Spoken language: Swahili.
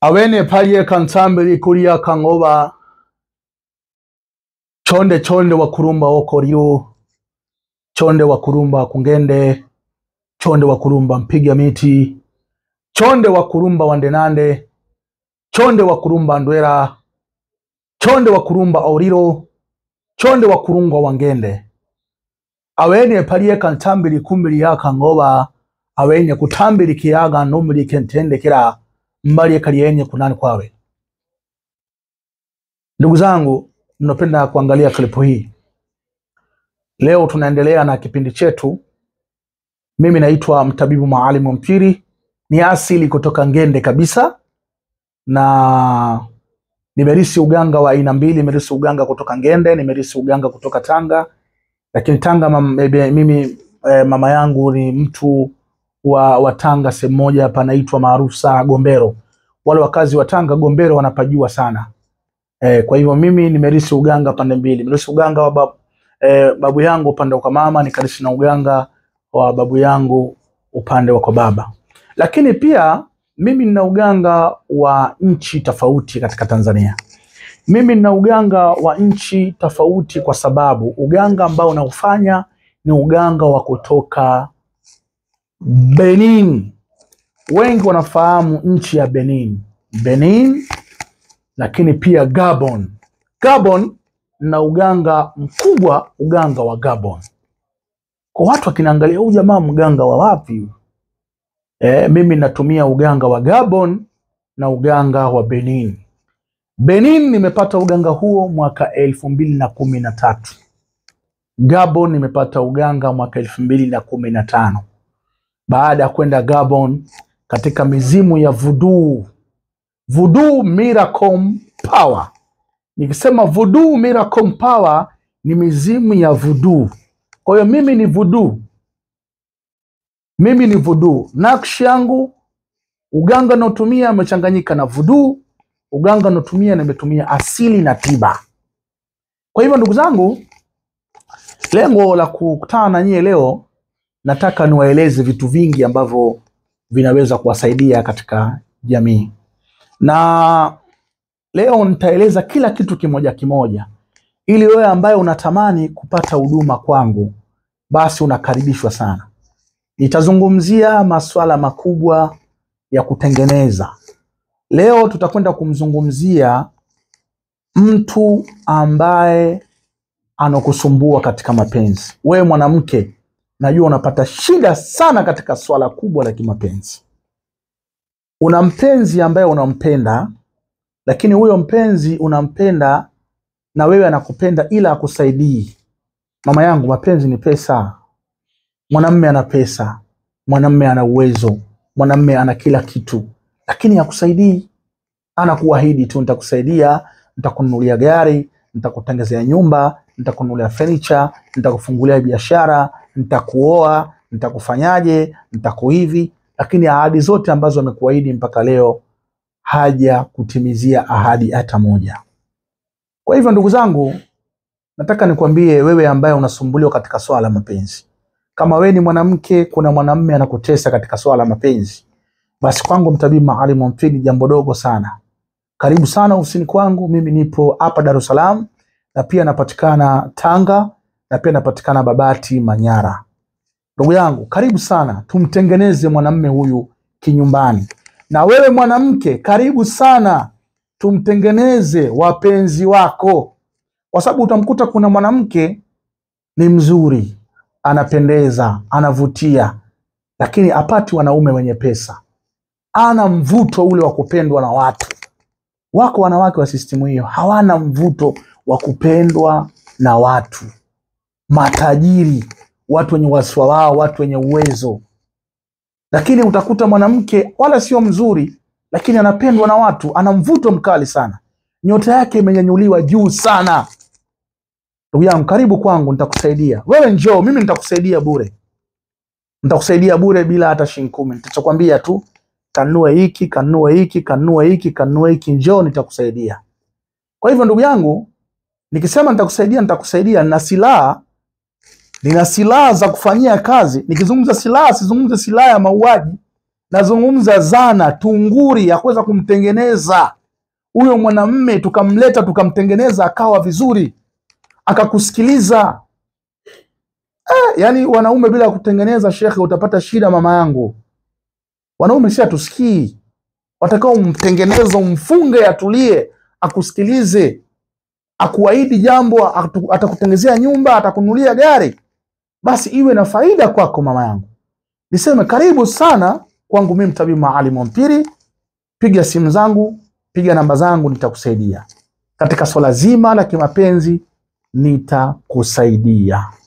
awene palye kansambili kulia kangoba chonde chonde wakurumba wokoriro chonde wakurumba kungende chonde wakurumba mpiga miti chonde wakurumba wandenande chonde wakurumba ndwera chonde wakurumba auriro chonde wakurungwa wangende awene palye kantambili kumbili yakangoba awenye kutambili kiyaga numili kentendekera mbali kaliyenye kunani kwawe. Ndugu zangu, mnapenda kuangalia klipu hii. Leo tunaendelea na kipindi chetu. Mimi naitwa mtabibu Maalimu Mpiri, ni asili kutoka Ngende kabisa, na nimerisi uganga wa aina mbili. Nimerisi uganga kutoka Ngende, nimerisi uganga kutoka Tanga, lakini Tanga mam, ebe, mimi eh, mama yangu ni mtu wa, wa Tanga sehemu moja panaitwa maarufu sana Gombero. Wale wakazi wa Tanga Gombero wanapajua sana e, kwa hivyo mimi nimerisi uganga pande mbili, nimerisi uganga wa babu, e, babu yangu upande wa kwa mama, nikarisi na uganga wa babu yangu upande wa kwa baba. Lakini pia mimi nina uganga wa nchi tofauti katika Tanzania. Mimi nina uganga wa nchi tofauti kwa sababu uganga ambao naufanya ni uganga wa kutoka Benin. Wengi wanafahamu nchi ya Benin, Benin, lakini pia Gabon. Gabon na uganga mkubwa, uganga wa Gabon. Kwa watu wakinaangalia huyu jamaa mganga wa wapi? E, mimi natumia uganga wa Gabon na uganga wa Benin. Benin nimepata uganga huo mwaka elfu mbili na kumi na tatu. Gabon nimepata uganga mwaka elfu mbili na kumi na tano baada ya kwenda Gabon katika mizimu ya voodoo, voodoo miracle power. Nikisema voodoo miracle power ni mizimu ya voodoo. Kwa hiyo mimi ni voodoo, mimi ni voodoo. Nakshi yangu uganga naotumia umechanganyika na voodoo, uganga naotumia nimetumia asili na tiba. Kwa hivyo ndugu zangu, lengo la kukutana na nyie leo nataka niwaeleze vitu vingi ambavyo vinaweza kuwasaidia katika jamii, na leo nitaeleza kila kitu kimoja kimoja, ili wewe ambaye unatamani kupata huduma kwangu, basi unakaribishwa sana. Nitazungumzia masuala makubwa ya kutengeneza. Leo tutakwenda kumzungumzia mtu ambaye anakusumbua katika mapenzi. Wewe mwanamke najua unapata shida sana katika swala kubwa la kimapenzi. Una mpenzi ambaye unampenda, lakini huyo mpenzi unampenda na wewe anakupenda ila akusaidii. Mama yangu, mapenzi ni pesa. Mwanamme ana pesa, mwanamme ana uwezo, mwanamme ana kila kitu, lakini hakusaidii. Anakuahidi tu, nitakusaidia, nitakununulia gari, nitakutengezea nyumba, nitakununulia furniture, nitakufungulia biashara, nitakuoa, nitakufanyaje, nitakuhivi, lakini ahadi zote ambazo amekuahidi mpaka leo haja kutimizia ahadi hata moja. Kwa hivyo ndugu zangu, nataka nikwambie wewe ambaye unasumbuliwa katika swala la mapenzi, kama wewe ni mwanamke, kuna mwanamume anakutesa katika swala la mapenzi, basi kwangu mtabibu Maalimu Mpili jambo dogo sana. Karibu sana ofisini kwangu, mimi nipo hapa Dar es Salaam na pia napatikana Tanga na pia napatikana Babati, Manyara. Ndugu yangu, karibu sana, tumtengeneze mwanamume huyu kinyumbani. Na wewe mwanamke, karibu sana, tumtengeneze wapenzi wako, kwa sababu utamkuta kuna mwanamke ni mzuri, anapendeza, anavutia, lakini apati wanaume wenye pesa, ana mvuto ule wa kupendwa na watu. Wako wanawake wa sistimu hiyo hawana mvuto wa kupendwa na watu matajiri, watu wenye wasiwa wao, watu wenye uwezo. Lakini utakuta mwanamke wala sio mzuri, lakini anapendwa na watu, ana mvuto mkali sana, nyota yake imenyanyuliwa juu sana. Ndugu yangu, karibu kwangu, nitakusaidia wewe. Njoo, mimi nitakusaidia bure, nitakusaidia bure bila hata shilingi kumi. Nitachokwambia tu kanunue hiki, kanunue hiki, kanunue hiki, kanunue hiki, njoo, nitakusaidia. Kwa hivyo ndugu yangu, nikisema nitakusaidia, nitakusaidia na silaha nina silaha za kufanyia kazi. Nikizungumza silaha, sizungumze silaha ya mauaji, nazungumza zana tunguri ya kuweza kumtengeneza huyo mwanamme, tukamleta tukamtengeneza akawa vizuri, akakusikiliza. Eh, yani wanaume bila kutengeneza, shekhe, utapata shida mama yangu. Wanaume si atusikii, watakao umtengeneza, umfunge, atulie, akusikilize, akuahidi jambo, atu- atakutengezea nyumba, atakunulia gari, basi iwe na faida kwako mama yangu. Niseme karibu sana kwangu mimi Mtabibu Maalim Mpiri, piga simu zangu, piga namba zangu, nitakusaidia katika swala zima la kimapenzi, nitakusaidia.